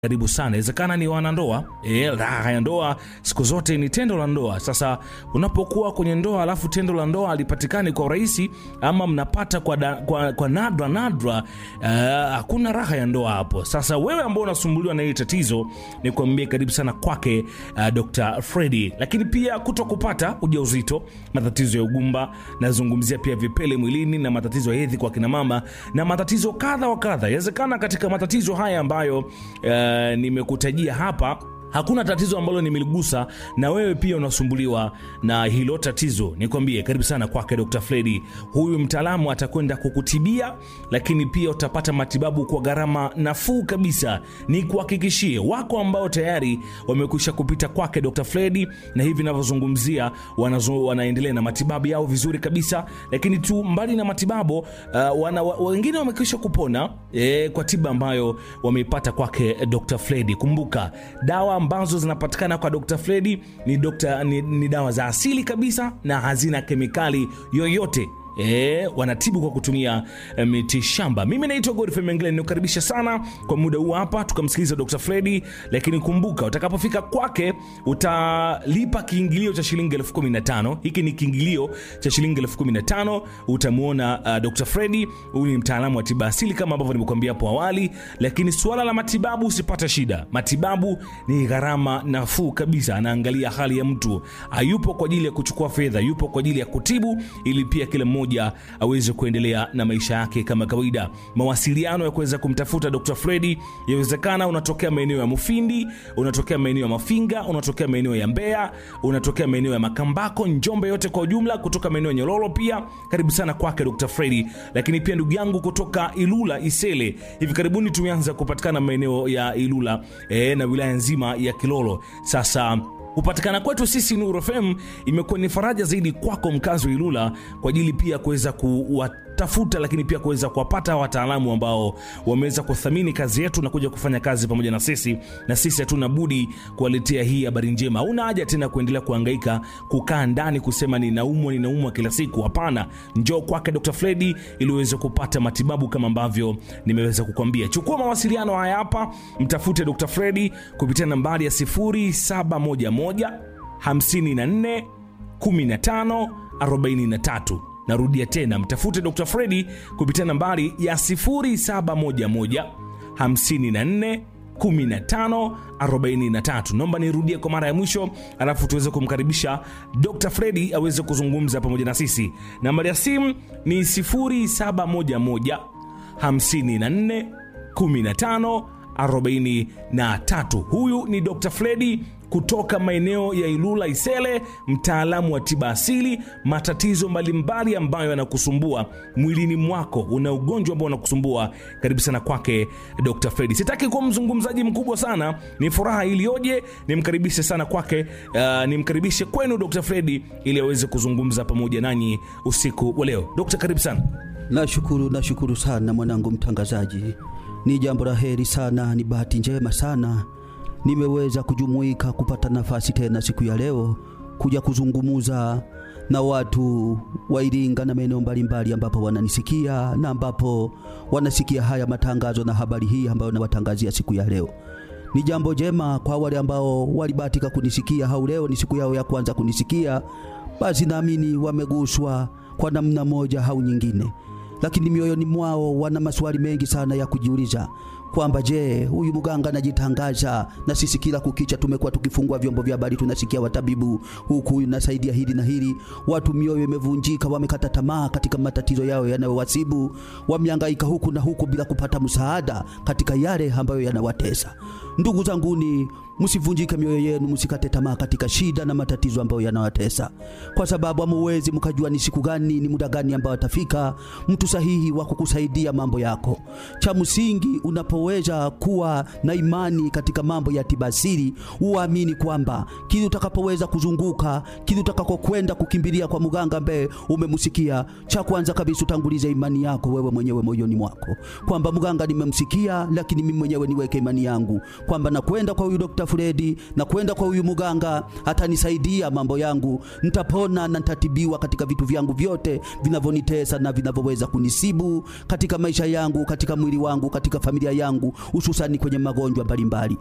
karibu sana. Inawezekana ni wanandoa e, raha ya ndoa siku zote ni tendo la ndoa. Sasa unapokuwa kwenye ndoa alafu tendo la ndoa alipatikani kwa urahisi ama mnapata kwa, da, kwa, kwa nadra nadra, hakuna uh, raha ya ndoa hapo. Sasa wewe ambao unasumbuliwa na hili tatizo, ni kuambia karibu sana kwake uh, Dr. Freddy. Lakini pia kuto kupata ujauzito, matatizo ya ugumba, nazungumzia pia vipele mwilini na matatizo ya hedhi kwa kina mama na matatizo kadha wa kadha. Inawezekana katika matatizo haya ambayo uh, nimekutajia hapa hakuna tatizo ambalo nimeligusa na wewe pia unasumbuliwa na hilo tatizo, nikwambie karibu sana kwake Dr. Freddy. Huyu mtaalamu atakwenda kukutibia, lakini pia utapata matibabu kwa gharama nafuu kabisa. Ni kuhakikishie wako ambao tayari wamekwisha kupita kwake Dr. Freddy, na hivi ninavyozungumzia wanazo, wanaendelea na matibabu yao vizuri kabisa. Lakini tu mbali na matibabu uh, wana, wengine wamekwisha kupona eh, kwa tiba ambayo wameipata kwake Dr. Freddy. Kumbuka dawa ambazo zinapatikana kwa Dr. Freddy ni, Dr. ni, ni dawa za asili kabisa na hazina kemikali yoyote. E, wanatibu kwa kutumia e, miti shamba. Mimi naitwa Godfrey Mengele, nikukaribisha sana kwa muda huu hapa tukamsikiliza Dr. Freddy, lakini kumbuka utakapofika kwake utalipa kiingilio cha shilingi elfu kumi na tano. Hiki ni kiingilio cha shilingi elfu kumi na tano. Utamwona uh, Dr. Freddy. Huyu ni mtaalamu wa tiba asili kama ambavyo nimekuambia hapo awali, lakini suala la matibabu usipata shida. Matibabu ni gharama nafuu kabisa, anaangalia hali ya mtu, hayupo kwa ajili ya kuchukua fedha, yupo kwa ajili ya kutibu ili pia kila mmoja aweze kuendelea na maisha yake kama kawaida. Mawasiliano ya kuweza kumtafuta Dr. Freddy, yawezekana unatokea maeneo ya Mufindi, unatokea maeneo ya Mafinga, unatokea maeneo ya Mbeya, unatokea maeneo ya Makambako, Njombe, yote kwa ujumla, kutoka maeneo ya Nyololo pia karibu sana kwake Dr. Freddy. Lakini pia ndugu yangu kutoka Ilula Isele, hivi karibuni tumeanza kupatikana maeneo ya Ilula e, na wilaya nzima ya Kilolo. Sasa kupatikana kwetu sisi Nuru FM imekuwa ni faraja zaidi kwako mkazi wa Ilula kwa ajili pia kuweza kuwatafuta, lakini pia kuweza kuwapata wataalamu ambao wameweza kuthamini kazi yetu na kuja kufanya kazi pamoja na sisi, na sisi hatuna budi kuwaletea hii habari njema. Hauna haja tena kuendelea kuhangaika kukaa ndani kusema ninaumwa ninaumwa kila siku. Hapana, njoo kwake Dr. Freddy ili uweze kupata matibabu kama ambavyo nimeweza kukwambia. Chukua mawasiliano haya hapa, mtafute Dr. Freddy kupitia nambari ya 0711 54 15 43. Narudia tena, mtafute Dr. Freddy kupitia nambari ya 0711 54 15 43. Naomba nirudie kwa mara ya mwisho, alafu tuweze kumkaribisha Dr. Freddy aweze kuzungumza pamoja na sisi. Nambari ya simu ni 0711 54 15 43. Huyu ni Dr. Freddy kutoka maeneo ya Ilula Isele, mtaalamu wa tiba asili, matatizo mbalimbali ambayo yanakusumbua mwilini mwako, una ugonjwa ambao unakusumbua, karibu sana kwake Dr. Freddy. Sitaki kuwa mzungumzaji mkubwa sana, ni furaha iliyoje nimkaribishe sana kwake, uh, nimkaribishe kwenu Dr. Freddy ili aweze kuzungumza pamoja nanyi usiku wa leo. Dr. karibu sana. Nashukuru, nashukuru sana mwanangu mtangazaji, ni jambo la heri sana, ni bahati njema sana nimeweza kujumuika kupata nafasi tena siku ya leo kuja kuzungumuza na watu wa Iringa na maeneo mbalimbali ambapo wananisikia na ambapo wanasikia haya matangazo na habari hii ambayo nawatangazia siku ya leo. Ni jambo jema kwa wale ambao walibahatika kunisikia au leo ni siku yao ya kwanza kunisikia, basi naamini wameguswa kwa namna moja au nyingine, lakini mioyoni mwao wana maswali mengi sana ya kujiuliza kwamba je, huyu mganga anajitangaza, na sisi kila kukicha tumekuwa tukifungua vyombo vya habari tunasikia watabibu huku nasaidia hili na hili. Watu mioyo imevunjika, wamekata tamaa katika matatizo yao yanayowasibu, wamehangaika huku na huku bila kupata msaada katika yale ambayo yanawatesa. Ndugu zanguni, msivunjike mioyo yenu, msikate tamaa katika shida na matatizo ambayo yanawatesa, kwa sababu hamuwezi mkajua ni siku gani, ni muda gani ambao atafika mtu sahihi wa kukusaidia mambo yako. Cha msingi unapoweza kuwa na imani katika mambo ya tiba asili, uamini kwamba kile utakapoweza kuzunguka, kile utakakokwenda kukimbilia kwa mganga ambaye umemsikia, cha kwanza kabisa utangulize imani yako wewe mwenyewe moyoni mwako, kwamba mganga nimemsikia, lakini mimi mwenyewe niweke imani yangu kwamba nakwenda kwa huyu Dr. Fredi, nakwenda kwa huyu muganga, atanisaidia mambo yangu, nitapona na nitatibiwa katika vitu vyangu vyote vinavyonitesa na vinavyoweza kunisibu katika maisha yangu, katika mwili wangu, katika familia yangu, hususani kwenye magonjwa mbalimbali.